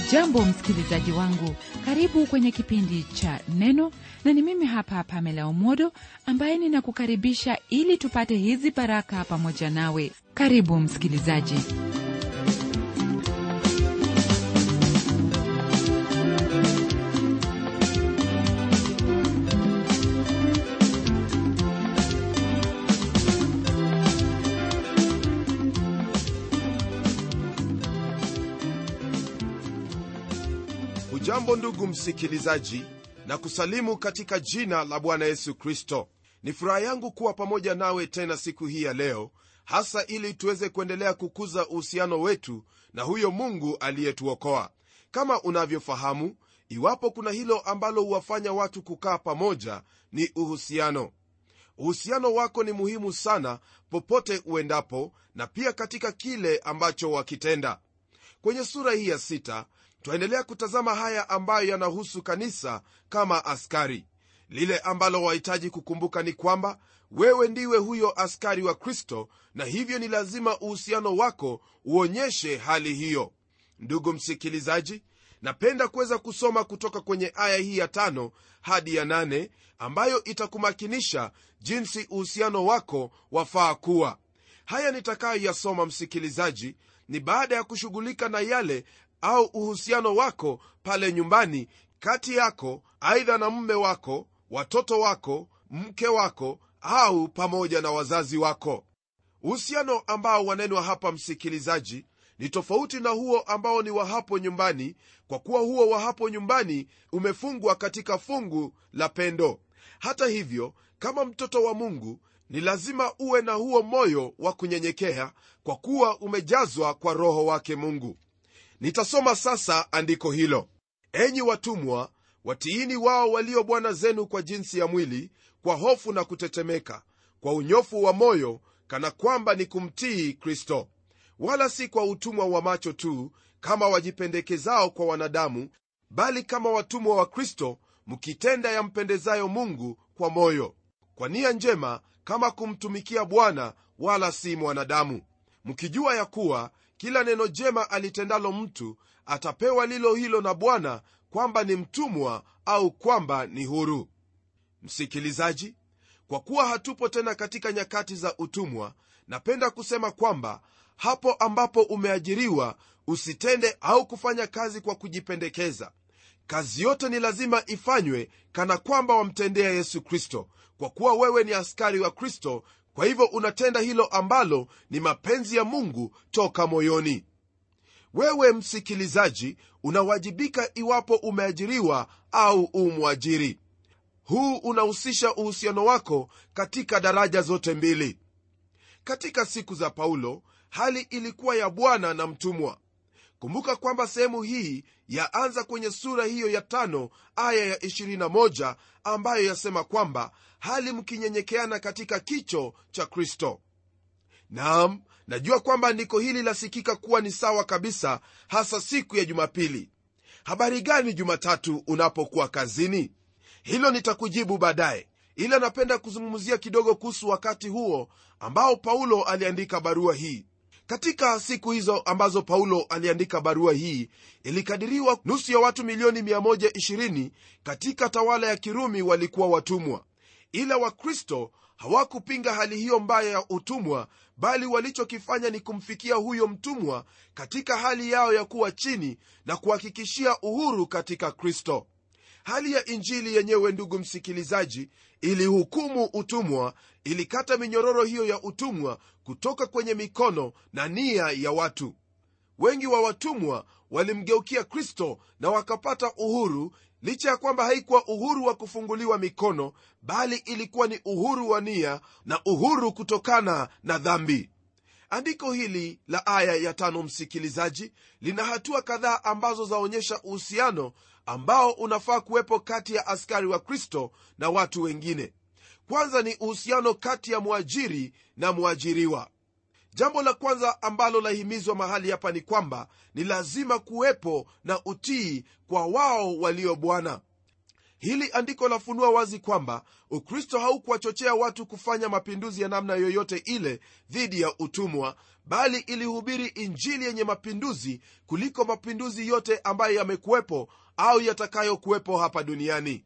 hujambo msikilizaji wangu karibu kwenye kipindi cha neno na ni mimi hapa pamela omodo ambaye ninakukaribisha ili tupate hizi baraka pamoja nawe karibu msikilizaji hujambo ndugu msikilizaji na kusalimu katika jina la bwana yesu kristo ni furaha yangu kuwa pamoja nawe tena siku hii ya leo hasa ili tuweze kuendelea kukuza uhusiano wetu na huyo mungu aliyetuokoa kama unavyofahamu iwapo kuna hilo ambalo huwafanya watu kukaa pamoja ni uhusiano uhusiano wako ni muhimu sana popote uendapo na pia katika kile ambacho wakitenda kwenye sura hii ya sita twaendelea kutazama haya ambayo yanahusu kanisa kama askari lile ambalo wahitaji kukumbuka ni kwamba wewe ndiwe huyo askari wa kristo na hivyo ni lazima uhusiano wako uonyeshe hali hiyo ndugu msikilizaji napenda kuweza kusoma kutoka kwenye aya hii ya tano hadi ya nane ambayo itakumakinisha jinsi uhusiano wako wafaa kuwa haya nitakayoyasoma msikilizaji ni baada ya kushughulika na yale au uhusiano wako pale nyumbani kati yako aidha na mume wako watoto wako mke wako au pamoja na wazazi wako uhusiano ambao wanenwa hapa msikilizaji ni tofauti na huo ambao ni wa hapo nyumbani kwa kuwa huo wa hapo nyumbani umefungwa katika fungu la pendo hata hivyo kama mtoto wa mungu ni lazima uwe na huo moyo wa kunyenyekea kwa kuwa umejazwa kwa roho wake mungu nitasoma sasa andiko hilo enyi watumwa watiini wao walio bwana zenu kwa jinsi ya mwili kwa hofu na kutetemeka kwa unyofu wa moyo kana kwamba ni kumtii kristo wala si kwa utumwa wa macho tu kama wajipendekezao kwa wanadamu bali kama watumwa wa kristo mkitenda yampendezayo mungu kwa moyo kwa nia njema kama kumtumikia bwana wala si mwanadamu mkijua ya kuwa kila neno jema alitendalo mtu atapewa lilo hilo na bwana kwamba ni mtumwa au kwamba ni huru msikilizaji kwa kuwa hatupo tena katika nyakati za utumwa napenda kusema kwamba hapo ambapo umeajiriwa usitende au kufanya kazi kwa kujipendekeza kazi yote ni lazima ifanywe kana kwamba wamtendea yesu kristo kwa kuwa wewe ni askari wa kristo kwa hivyo unatenda hilo ambalo ni mapenzi ya mungu toka moyoni wewe msikilizaji unawajibika iwapo umeajiriwa au umwajiri huu unahusisha uhusiano wako katika daraja zote mbili katika siku za paulo hali ilikuwa ya bwana na mtumwa kumbuka kwamba sehemu hii yaanza kwenye sura hiyo ya tano aya ya 21 ambayo yasema kwamba hali mkinyenyekeana katika kicho cha kristo naam najua kwamba andiko hili lasikika kuwa ni sawa kabisa hasa siku ya jumapili habari gani jumatatu unapokuwa kazini hilo nitakujibu baadaye ila napenda kuzungumzia kidogo kuhusu wakati huo ambao paulo aliandika barua hii katika siku hizo ambazo paulo aliandika barua hii ilikadiriwa nusu ya watu milioni 120 katika tawala ya kirumi walikuwa watumwa ila wakristo hawakupinga hali hiyo mbaya ya utumwa bali walichokifanya ni kumfikia huyo mtumwa katika hali yao ya kuwa chini na kuhakikishia uhuru katika kristo hali ya injili yenyewe ndugu msikilizaji ilihukumu utumwa ilikata minyororo hiyo ya utumwa kutoka kwenye mikono na nia ya watu wengi wa watumwa walimgeukia kristo na wakapata uhuru licha ya kwamba haikuwa uhuru wa kufunguliwa mikono bali ilikuwa ni uhuru wa nia na uhuru kutokana na dhambi andiko hili la aya ya tano msikilizaji lina hatua kadhaa ambazo zaonyesha uhusiano ambao unafaa kuwepo kati ya askari wa kristo na watu wengine kwanza ni uhusiano kati ya mwajiri na mwajiriwa jambo la kwanza ambalo lahimizwa mahali hapa ni kwamba ni lazima kuwepo na utii kwa wao walio bwana hili andiko lafunua wazi kwamba ukristo haukuwachochea watu kufanya mapinduzi ya namna yoyote ile dhidi ya utumwa bali ilihubiri injili yenye mapinduzi kuliko mapinduzi yote ambayo yamekuwepo au yatakayokuwepo hapa duniani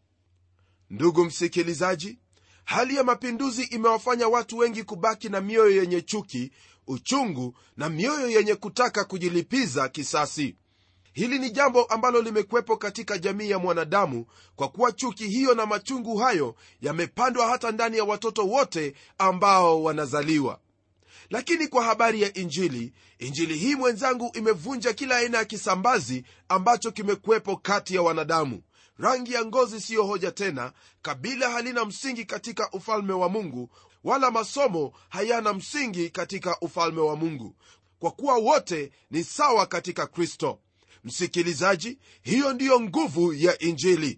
ndugu msikilizaji hali ya mapinduzi imewafanya watu wengi kubaki na mioyo yenye chuki uchungu na mioyo yenye kutaka kujilipiza kisasi hili ni jambo ambalo limekuwepo katika jamii ya mwanadamu kwa kuwa chuki hiyo na machungu hayo yamepandwa hata ndani ya watoto wote ambao wanazaliwa lakini kwa habari ya injili injili hii mwenzangu imevunja kila aina ya kisambazi ambacho kimekuwepo kati ya wanadamu rangi ya ngozi siyo hoja tena kabila halina msingi katika ufalme wa mungu wala masomo hayana msingi katika ufalme wa mungu kwa kuwa wote ni sawa katika kristo msikilizaji hiyo ndiyo nguvu ya injili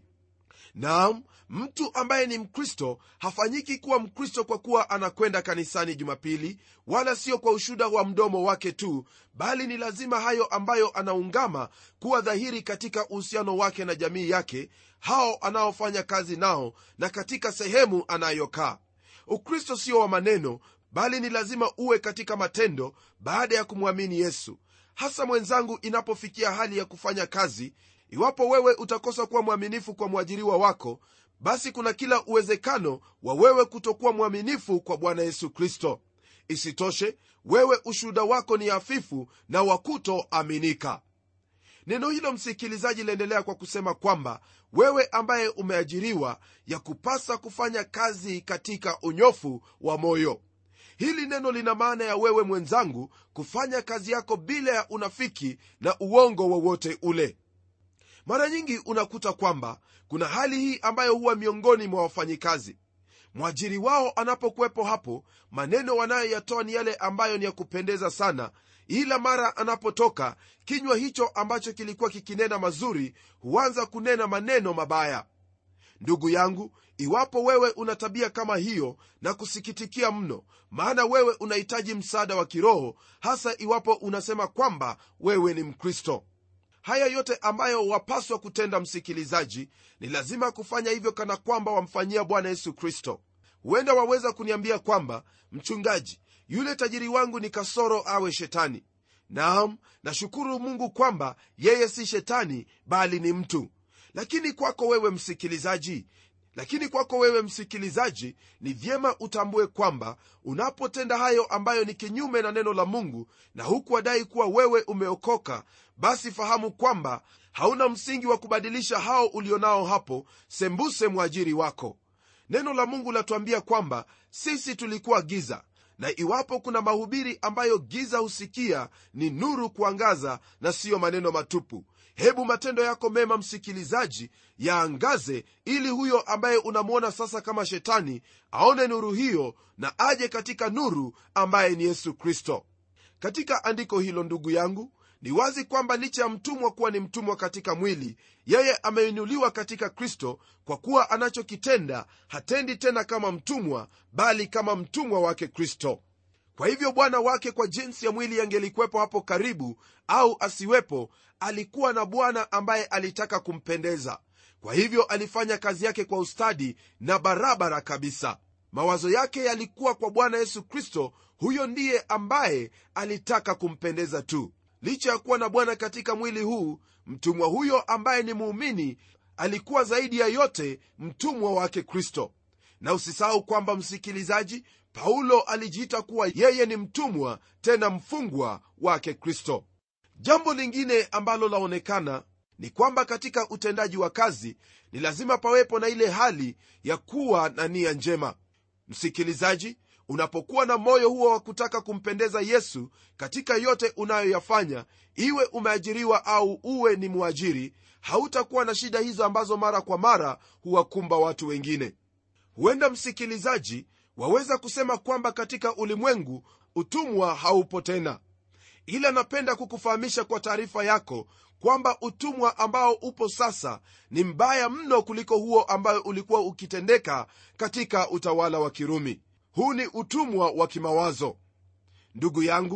naam mtu ambaye ni mkristo hafanyiki kuwa mkristo kwa kuwa anakwenda kanisani jumapili wala sio kwa ushuda wa mdomo wake tu bali ni lazima hayo ambayo anaungama kuwa dhahiri katika uhusiano wake na jamii yake hao anaofanya kazi nao na katika sehemu anayokaa ukristo sio wa maneno bali ni lazima uwe katika matendo baada ya kumwamini yesu hasa mwenzangu inapofikia hali ya kufanya kazi iwapo wewe utakosa kuwa mwaminifu kwa mwajiriwa wako basi kuna kila uwezekano wa wewe kutokuwa mwaminifu kwa bwana yesu kristo isitoshe wewe ushuhuda wako ni hafifu na wakutoaminika neno hilo msikilizaji liendelea kwa kusema kwamba wewe ambaye umeajiriwa ya kupasa kufanya kazi katika unyofu wa moyo hili neno lina maana ya wewe mwenzangu kufanya kazi yako bila ya unafiki na uongo wowote ule mara nyingi unakuta kwamba kuna hali hii ambayo huwa miongoni mwa wafanyikazi mwajiri wao anapokuwepo hapo maneno wanayoyatoa ni yale ambayo ni ya kupendeza sana ila mara anapotoka kinywa hicho ambacho kilikuwa kikinena mazuri huanza kunena maneno mabaya ndugu yangu iwapo wewe una tabia kama hiyo na kusikitikia mno maana wewe unahitaji msaada wa kiroho hasa iwapo unasema kwamba wewe ni mkristo haya yote ambayo wapaswa kutenda msikilizaji ni lazima kufanya hivyo kana kwamba wamfanyia bwana yesu kristo huenda waweza kuniambia kwamba mchungaji yule tajiri wangu ni kasoro awe shetani naam nashukuru mungu kwamba yeye si shetani bali ni mtu lakini kwako wewe msikilizaji lakini kwako wewe msikilizaji ni vyema utambue kwamba unapotenda hayo ambayo ni kinyume na neno la mungu na huku wadai kuwa wewe umeokoka basi fahamu kwamba hauna msingi wa kubadilisha hao ulionao hapo sembuse mwajiri wako neno la mungu latuambia kwamba sisi tulikuwa giza na iwapo kuna mahubiri ambayo giza husikia ni nuru kuangaza na siyo maneno matupu hebu matendo yako mema msikilizaji yaangaze ili huyo ambaye unamwona sasa kama shetani aone nuru hiyo na aje katika nuru ambaye ni yesu kristo katika andiko hilo ndugu yangu ni wazi kwamba licha ya mtumwa kuwa ni mtumwa katika mwili yeye ameinuliwa katika kristo kwa kuwa anachokitenda hatendi tena kama mtumwa bali kama mtumwa wake kristo kwa hivyo bwana wake kwa jinsi ya mwili angelikuwepo hapo karibu au asiwepo alikuwa na bwana ambaye alitaka kumpendeza kwa hivyo alifanya kazi yake kwa ustadi na barabara kabisa mawazo yake yalikuwa kwa bwana yesu kristo huyo ndiye ambaye alitaka kumpendeza tu licha ya kuwa na bwana katika mwili huu mtumwa huyo ambaye ni muumini alikuwa zaidi ya yote mtumwa wake kristo na usisahau kwamba msikilizaji paulo alijiita kuwa yeye ni mtumwa tena mfungwa wake kristo jambo lingine ambalo laonekana ni kwamba katika utendaji wa kazi ni lazima pawepo na ile hali ya kuwa na nia njema msikilizaji unapokuwa na moyo huo wa kutaka kumpendeza yesu katika yote unayoyafanya iwe umeajiriwa au uwe ni mwajiri hautakuwa na shida hizo ambazo mara kwa mara huwakumba watu wengine huenda msikilizaji waweza kusema kwamba katika ulimwengu utumwa haupo tena ila napenda kukufahamisha kwa taarifa yako kwamba utumwa ambao upo sasa ni mbaya mno kuliko huo ambayo ulikuwa ukitendeka katika utawala wa kirumi huu ni utumwa wa kimawazo ndugu yangu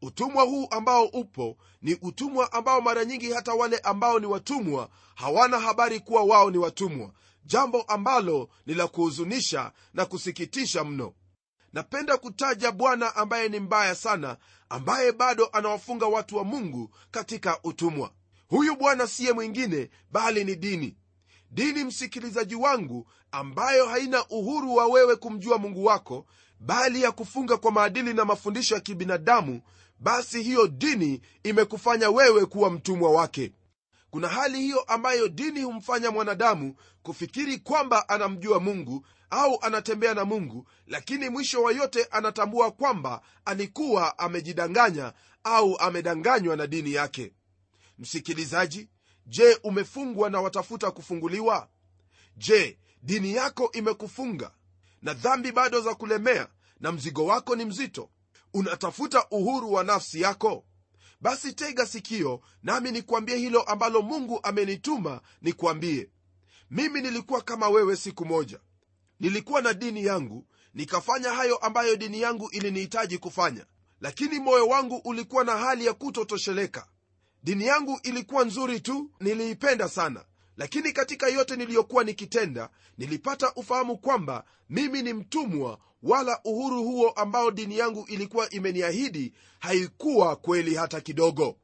utumwa huu ambao upo ni utumwa ambao mara nyingi hata wale ambao ni watumwa hawana habari kuwa wao ni watumwa jambo ambalo ni la kuhuzunisha na kusikitisha mno napenda kutaja bwana ambaye ni mbaya sana ambaye bado anawafunga watu wa mungu katika utumwa huyu bwana siye mwingine bali ni dini dini msikilizaji wangu ambayo haina uhuru wa wewe kumjua mungu wako bali ya kufunga kwa maadili na mafundisho ya kibinadamu basi hiyo dini imekufanya wewe kuwa mtumwa wake kuna hali hiyo ambayo dini humfanya mwanadamu kufikiri kwamba anamjua mungu au anatembea na mungu lakini mwisho wa yote anatambua kwamba alikuwa amejidanganya au amedanganywa na dini yake msikilizaji je umefungwa na watafuta kufunguliwa je dini yako imekufunga na dhambi bado za kulemea na mzigo wako ni mzito unatafuta uhuru wa nafsi yako basi tega sikio nami nikwambie hilo ambalo mungu amenituma nikwambie mimi nilikuwa kama wewe siku moja nilikuwa na dini yangu nikafanya hayo ambayo dini yangu ilinihitaji kufanya lakini moyo wangu ulikuwa na hali ya kutotosheleka dini yangu ilikuwa nzuri tu niliipenda sana lakini katika yote niliyokuwa nikitenda nilipata ufahamu kwamba mimi ni mtumwa wala uhuru huo ambao dini yangu ilikuwa imeniahidi haikuwa kweli hata kidogo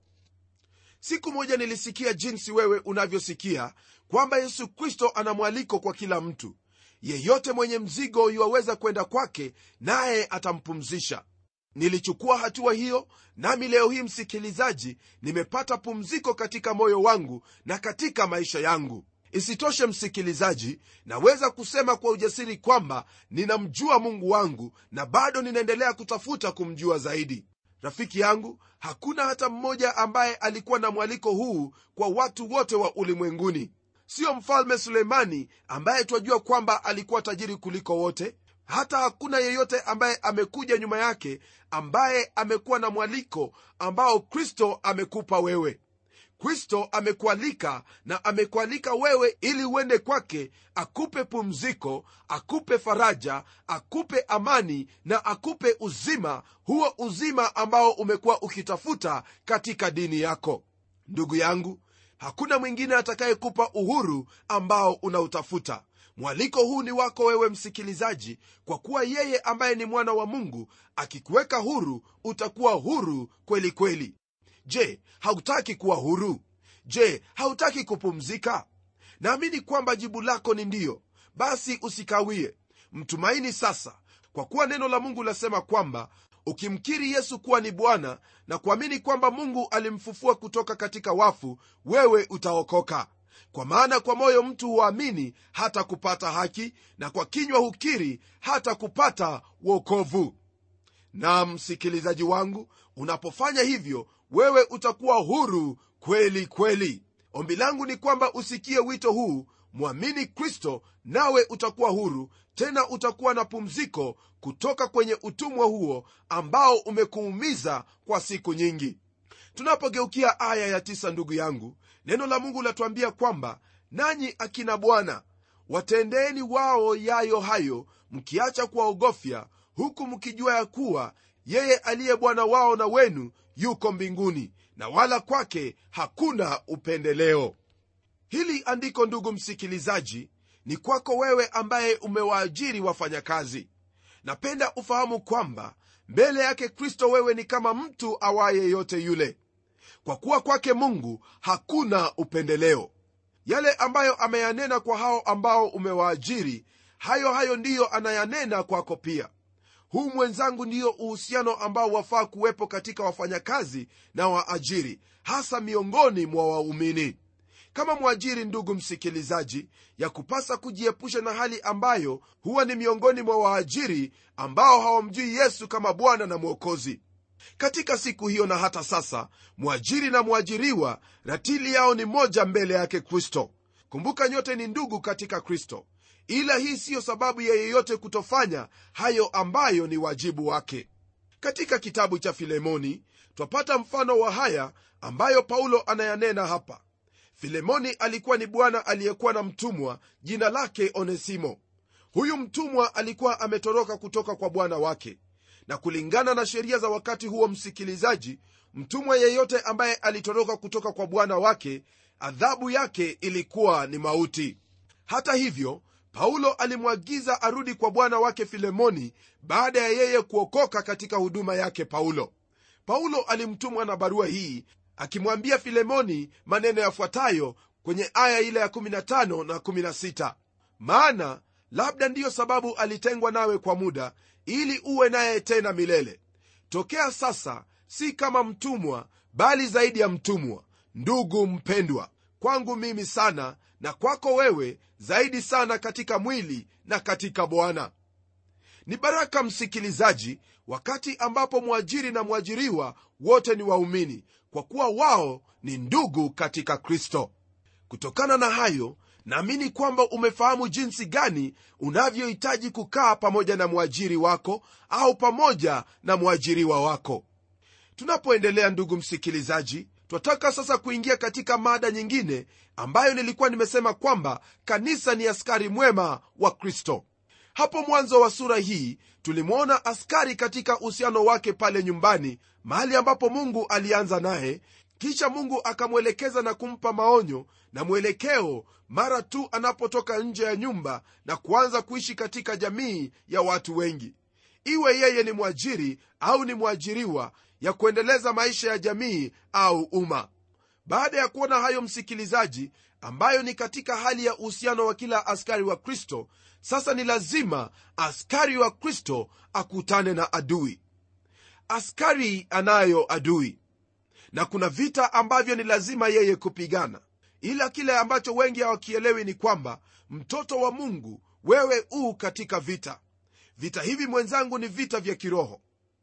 siku moja nilisikia jinsi wewe unavyosikia kwamba yesu kristo ana mwaliko kwa kila mtu yeyote mwenye mzigo yuwaweza kwenda kwake naye atampumzisha nilichukua hatua hiyo nami leo hii msikilizaji nimepata pumziko katika moyo wangu na katika maisha yangu isitoshe msikilizaji naweza kusema kwa ujasiri kwamba ninamjua mungu wangu na bado ninaendelea kutafuta kumjua zaidi rafiki yangu hakuna hata mmoja ambaye alikuwa na mwaliko huu kwa watu wote wa ulimwenguni siyo mfalme suleimani ambaye twajua kwamba alikuwa tajiri kuliko wote hata hakuna yeyote ambaye amekuja nyuma yake ambaye amekuwa na mwaliko ambao kristo amekupa wewe kristo amekualika na amekualika wewe ili uende kwake akupe pumziko akupe faraja akupe amani na akupe uzima huo uzima ambao umekuwa ukitafuta katika dini yako ndugu yangu hakuna mwingine atakayekupa uhuru ambao unautafuta mwaliko huu ni wako wewe msikilizaji kwa kuwa yeye ambaye ni mwana wa mungu akikuweka huru utakuwa huru kweli kweli je hautaki kuwa huru je hautaki kupumzika naamini kwamba jibu lako ni ndiyo basi usikawie mtumaini sasa kwa kuwa neno la mungu lasema kwamba ukimkiri yesu kuwa ni bwana na kuamini kwamba mungu alimfufua kutoka katika wafu wewe utaokoka kwa maana kwa moyo mtu huamini hata kupata haki na kwa kinywa hukiri hata kupata wokovu na msikilizaji wangu unapofanya hivyo wewe utakuwa huru kweli kweli ombi langu ni kwamba usikie wito huu mwamini kristo nawe utakuwa huru tena utakuwa na pumziko kutoka kwenye utumwa huo ambao umekuumiza kwa siku nyingi tunapogeukia aya ya tisa ndugu yangu neno la mungu latuambia kwamba nanyi akina bwana watendeeni wao yayo hayo mkiacha kuwaogofya huku mkijua ya kuwa yeye aliye bwana wao na wenu yuko mbinguni na wala kwake hakuna upendeleo hili andiko ndugu msikilizaji ni kwako wewe ambaye umewaajiri wafanyakazi napenda ufahamu kwamba mbele yake kristo wewe ni kama mtu awaye yote yule kwa kuwa kwake mungu hakuna upendeleo yale ambayo ameyanena kwa hao ambao umewaajiri hayo hayo ndiyo anayanena kwako pia huu mwenzangu ndiyo uhusiano ambao wafaa kuwepo katika wafanyakazi na waajiri hasa miongoni mwa waumini kama mwajiri ndugu msikilizaji ya kupasa kujiepusha na hali ambayo huwa ni miongoni mwa waajiri ambao hawamjui yesu kama bwana na mwokozi katika siku hiyo na hata sasa mwajiri na mwajiriwa ratili yao ni moja mbele yake kristo kumbuka nyote ni ndugu katika kristo ila hii siyo sababu ya yeyote kutofanya hayo ambayo ni wajibu wake katika kitabu cha filemoni twapata mfano wa haya ambayo paulo anayanena hapa filemoni alikuwa ni bwana aliyekuwa na mtumwa jina lake onesimo huyu mtumwa alikuwa ametoroka kutoka kwa bwana wake na kulingana na sheria za wakati huo msikilizaji mtumwa yeyote ambaye alitoroka kutoka kwa bwana wake adhabu yake ilikuwa ni mauti hata hivyo paulo alimwagiza arudi kwa bwana wake filemoni baada ya yeye kuokoka katika huduma yake paulo paulo alimtumwa na barua hii akimwambia filemoni maneno yafuatayo kwenye aya ile ya 15 na 16 maana labda ndiyo sababu alitengwa nawe kwa muda ili uwe naye tena milele tokea sasa si kama mtumwa bali zaidi ya mtumwa ndugu mpendwa kwangu mimi sana na kwako wewe zaidi sana katika mwili na katika bwana ni baraka msikilizaji wakati ambapo mwajiri na mwajiriwa wote ni waumini kwa kuwa wao ni ndugu katika kristo kutokana na hayo naamini kwamba umefahamu jinsi gani unavyohitaji kukaa pamoja na mwajiri wako au pamoja na mwajiriwa wako tunapoendelea ndugu msikilizaji twataka sasa kuingia katika mada nyingine ambayo nilikuwa nimesema kwamba kanisa ni askari mwema wa kristo hapo mwanzo wa sura hii tulimwona askari katika uhusiano wake pale nyumbani mahali ambapo mungu alianza naye kisha mungu akamwelekeza na kumpa maonyo na mwelekeo mara tu anapotoka nje ya nyumba na kuanza kuishi katika jamii ya watu wengi iwe yeye ni mwajiri au ni mwajiriwa ya kuendeleza maisha ya jamii au umma baada ya kuona hayo msikilizaji ambayo ni katika hali ya uhusiano wa kila askari wa kristo sasa ni lazima askari wa kristo akutane na adui askari anayo adui na kuna vita ambavyo ni lazima yeye kupigana ila kile ambacho wengi hawakielewi ni kwamba mtoto wa mungu wewe uu katika vita vita hivi mwenzangu ni vita vya kiroho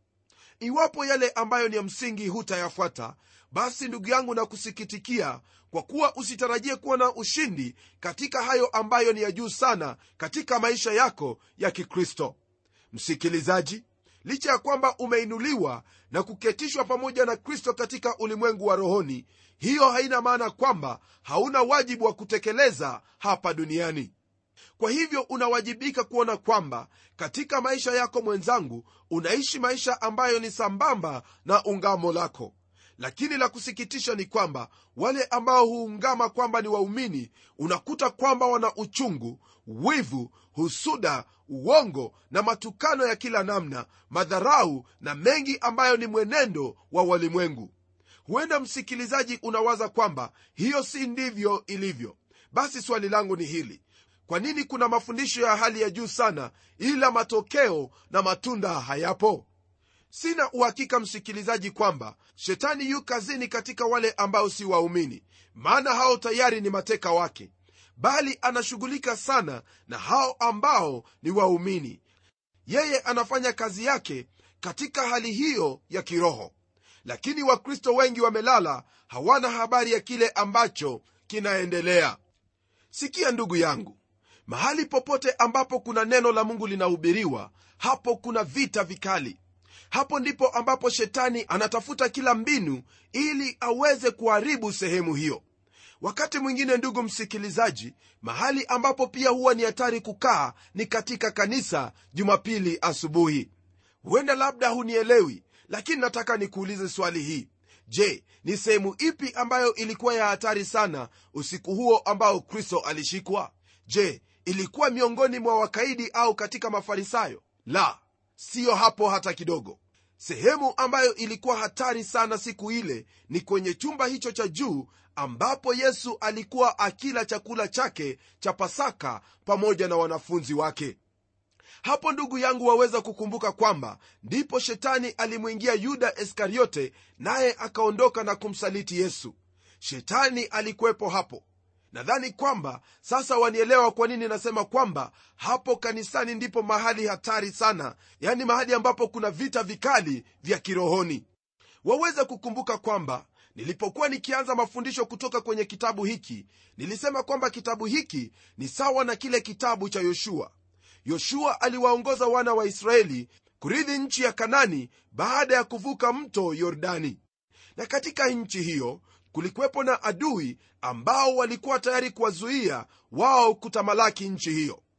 iwapo yale ambayo ni ya msingi hutayafuata basi ndugu yangu na kusikitikia kwa kuwa usitarajie kuwa na ushindi katika hayo ambayo ni ya juu sana katika maisha yako ya kikristo msikilizaji licha ya kwamba umeinuliwa na kuketishwa pamoja na kristo katika ulimwengu wa rohoni hiyo haina maana kwamba hauna wajibu wa kutekeleza hapa duniani kwa hivyo unawajibika kuona kwamba katika maisha yako mwenzangu unaishi maisha ambayo ni sambamba na ungamo lako lakini la kusikitisha ni kwamba wale ambao huungama kwamba ni waumini unakuta kwamba wana uchungu wivu husuda uongo na matukano ya kila namna madharau na mengi ambayo ni mwenendo wa walimwengu huenda msikilizaji unawaza kwamba hiyo si ndivyo ilivyo basi swali langu ni hili kwa nini kuna mafundisho ya hali ya juu sana ila matokeo na matunda hayapo sina uhakika msikilizaji kwamba shetani yu kazini katika wale ambao si waumini maana hao tayari ni mateka wake bali anashughulika sana na hao ambao ni waumini yeye anafanya kazi yake katika hali hiyo ya kiroho lakini wakristo wengi wamelala hawana habari ya kile ambacho kinaendelea sikia ndugu yangu mahali popote ambapo kuna neno la mungu linahubiriwa hapo kuna vita vikali hapo ndipo ambapo shetani anatafuta kila mbinu ili aweze kuharibu sehemu hiyo wakati mwingine ndugu msikilizaji mahali ambapo pia huwa ni hatari kukaa ni katika kanisa jumapili asubuhi huenda labda hunielewi lakini nataka nikuulize swali hii je ni sehemu ipi ambayo ilikuwa ya hatari sana usiku huo ambao kristo alishikwa je ilikuwa miongoni mwa wakaidi au katika mafarisayo la siyo hapo hata kidogo sehemu ambayo ilikuwa hatari sana siku ile ni kwenye chumba hicho cha juu ambapo yesu alikuwa akila chakula chake cha pasaka pamoja na wanafunzi wake hapo ndugu yangu waweza kukumbuka kwamba ndipo shetani alimwingia yuda iskariote naye akaondoka na kumsaliti yesu shetani alikuwepo hapo nadhani kwamba sasa wanielewa kwa nini nasema kwamba hapo kanisani ndipo mahali hatari sana yani mahali ambapo kuna vita vikali vya kirohoni waweza kukumbuka kwamba nilipokuwa nikianza mafundisho kutoka kwenye kitabu hiki nilisema kwamba kitabu hiki ni sawa na kile kitabu cha yoshua yoshua aliwaongoza wana wa israeli kurithi nchi ya kanani baada ya kuvuka mto yordani na katika nchi hiyo kulikuwepo na adui ambao walikuwa tayari kuwazuia wao kutamalaki nchi hiyo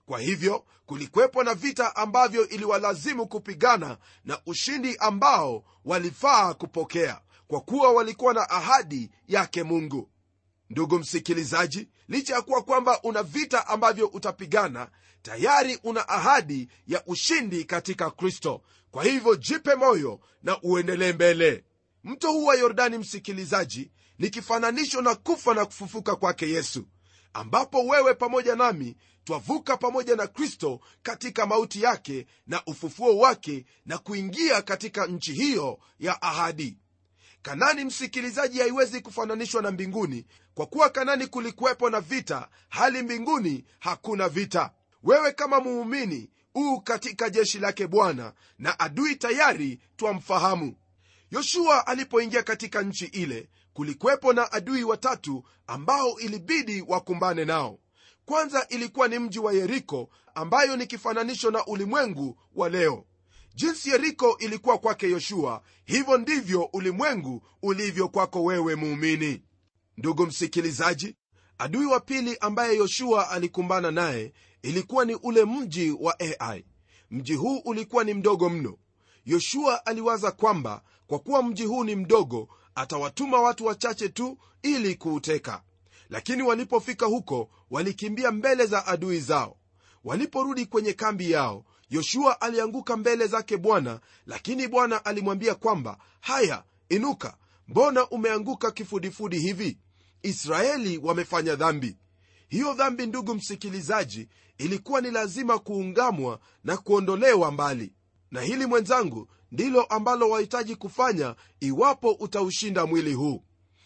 kwa hivyo kulikwepo na vita ambavyo iliwalazimu kupigana na ushindi ambao walifaa kupokea kwa kuwa walikuwa na ahadi yake mungu ndugu msikilizaji licha ya kuwa kwamba una vita ambavyo utapigana tayari una ahadi ya ushindi katika kristo kwa hivyo jipe moyo na uendelee mbele mto huu wa yordani msikilizaji ni kifananisho na kufa na kufufuka kwake yesu ambapo wewe pamoja nami twavuka pamoja na kristo katika mauti yake na ufufuo wake na kuingia katika nchi hiyo ya ahadi kanani msikilizaji haiwezi kufananishwa na mbinguni kwa kuwa kanani kulikuwepo na vita hali mbinguni hakuna vita wewe kama muumini uu katika jeshi lake bwana na adui tayari twamfahamu yoshua alipoingia katika nchi ile kulikuwepo na adui watatu ambao ilibidi wakumbane nao kwanza ilikuwa ni mji wa yeriko ambayo ni kifananisho na ulimwengu wa leo jinsi yeriko ilikuwa kwake yoshua hivyo ndivyo ulimwengu ulivyo kwako wewe muumini ndugu msikilizaji adui wa pili ambaye yoshua alikumbana naye ilikuwa ni ule mji wa ai mji huu ulikuwa ni mdogo mno yoshua aliwaza kwamba kwa kuwa mji huu ni mdogo atawatuma watu wachache tu ili kuuteka lakini walipofika huko walikimbia mbele za adui zao waliporudi kwenye kambi yao yoshua alianguka mbele zake bwana lakini bwana alimwambia kwamba haya inuka mbona umeanguka kifudifudi hivi israeli wamefanya dhambi hiyo dhambi ndugu msikilizaji ilikuwa ni lazima kuungamwa na kuondolewa mbali na hili mwenzangu ndilo ambalo wahitaji kufanya iwapo utaushinda mwili huu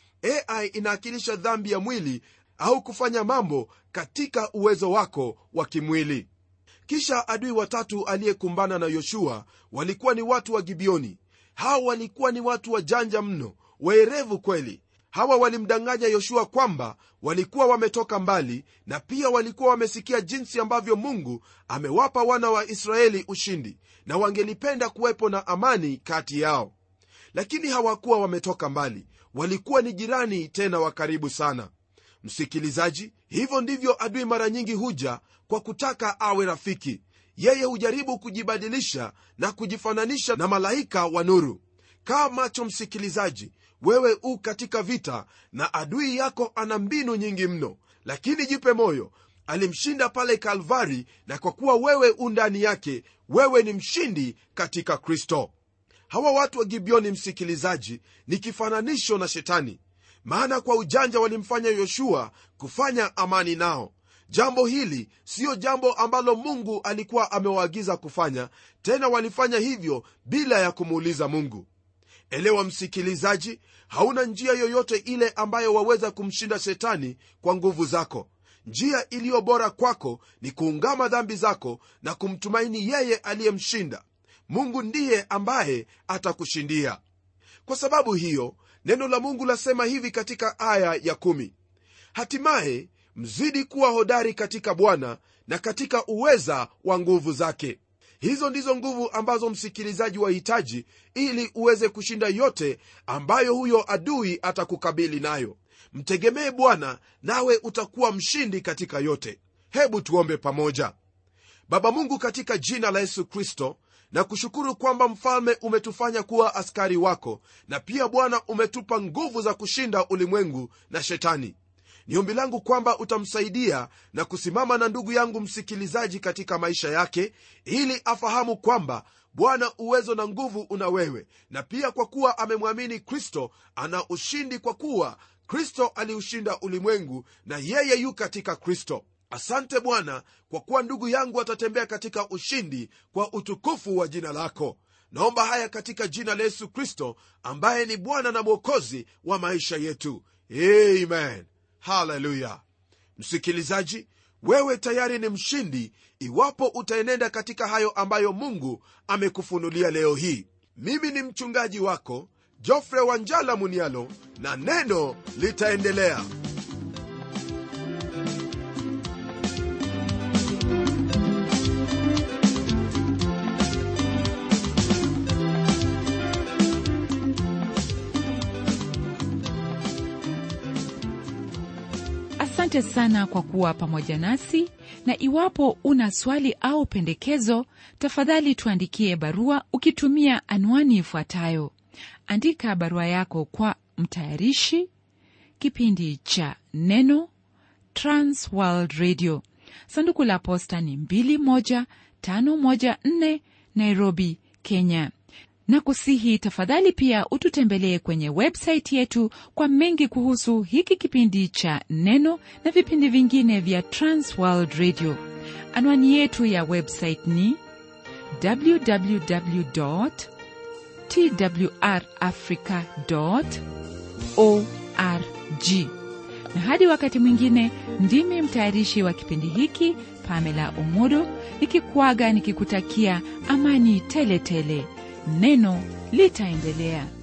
ai inaakilisha dhambi ya mwili au kufanya mambo katika uwezo wako wa kimwili kisha adui watatu aliyekumbana na yoshua walikuwa ni watu wa gibioni hawa walikuwa ni watu wajanja mno waerevu kweli hawa walimdanganya yoshua kwamba walikuwa wametoka mbali na pia walikuwa wamesikia jinsi ambavyo mungu amewapa wana wa israeli ushindi na wangelipenda kuwepo na amani kati yao lakini hawakuwa wametoka mbali walikuwa ni jirani tena wa karibu sana msikilizaji hivyo ndivyo adui mara nyingi huja kwa kutaka awe rafiki yeye hujaribu kujibadilisha na kujifananisha na malaika wa nuru kaa macho msikilizaji wewe u katika vita na adui yako ana mbinu nyingi mno lakini jipe moyo alimshinda pale kalvari na kwa kuwa wewe u ndani yake wewe ni mshindi katika kristo hawa watu wa gibioni msikilizaji ni kifananisho na shetani maana kwa ujanja walimfanya yoshua kufanya amani nao jambo hili siyo jambo ambalo mungu alikuwa amewaagiza kufanya tena walifanya hivyo bila ya kumuuliza mungu elewa msikilizaji hauna njia yoyote ile ambayo waweza kumshinda shetani kwa nguvu zako njia iliyo bora kwako ni kuungama dhambi zako na kumtumaini yeye aliyemshinda mungu ndiye ambaye atakushindia kwa sababu hiyo neno la mungu lasema hivi katika aya ya kumi hatimaye mzidi kuwa hodari katika bwana na katika uweza wa nguvu zake hizo ndizo nguvu ambazo msikilizaji wahitaji ili uweze kushinda yote ambayo huyo adui atakukabili nayo mtegemee bwana nawe utakuwa mshindi katika yote hebu tuombe pamoja baba mungu katika jina la yesu kristo na kushukuru kwamba mfalme umetufanya kuwa askari wako na pia bwana umetupa nguvu za kushinda ulimwengu na shetani ni ombi langu kwamba utamsaidia na kusimama na ndugu yangu msikilizaji katika maisha yake ili afahamu kwamba bwana uwezo na nguvu una wewe na pia kwa kuwa amemwamini kristo ana ushindi kwa kuwa kristo aliushinda ulimwengu na yeye yu katika kristo asante bwana kwa kuwa ndugu yangu atatembea katika ushindi kwa utukufu wa jina lako naomba haya katika jina la yesu kristo ambaye ni bwana na mwokozi wa maisha yetu amen haleluya msikilizaji wewe tayari ni mshindi iwapo utaenenda katika hayo ambayo mungu amekufunulia leo hii mimi ni mchungaji wako jofre wanjala munialo na neno litaendelea asante sana kwa kuwa pamoja nasi na iwapo una swali au pendekezo tafadhali tuandikie barua ukitumia anwani ifuatayo andika barua yako kwa mtayarishi kipindi cha neno transworld radio sanduku la posta ni 21514 nairobi kenya na kusihi tafadhali pia ututembelee kwenye websaiti yetu kwa mengi kuhusu hiki kipindi cha neno na vipindi vingine vya transworld radio anwani yetu ya website ni www twrafrica org na hadi wakati mwingine ndimi mtayarishi wa kipindi hiki pamela umodo nikikuaga nikikutakia amani tele tele neno litaendelea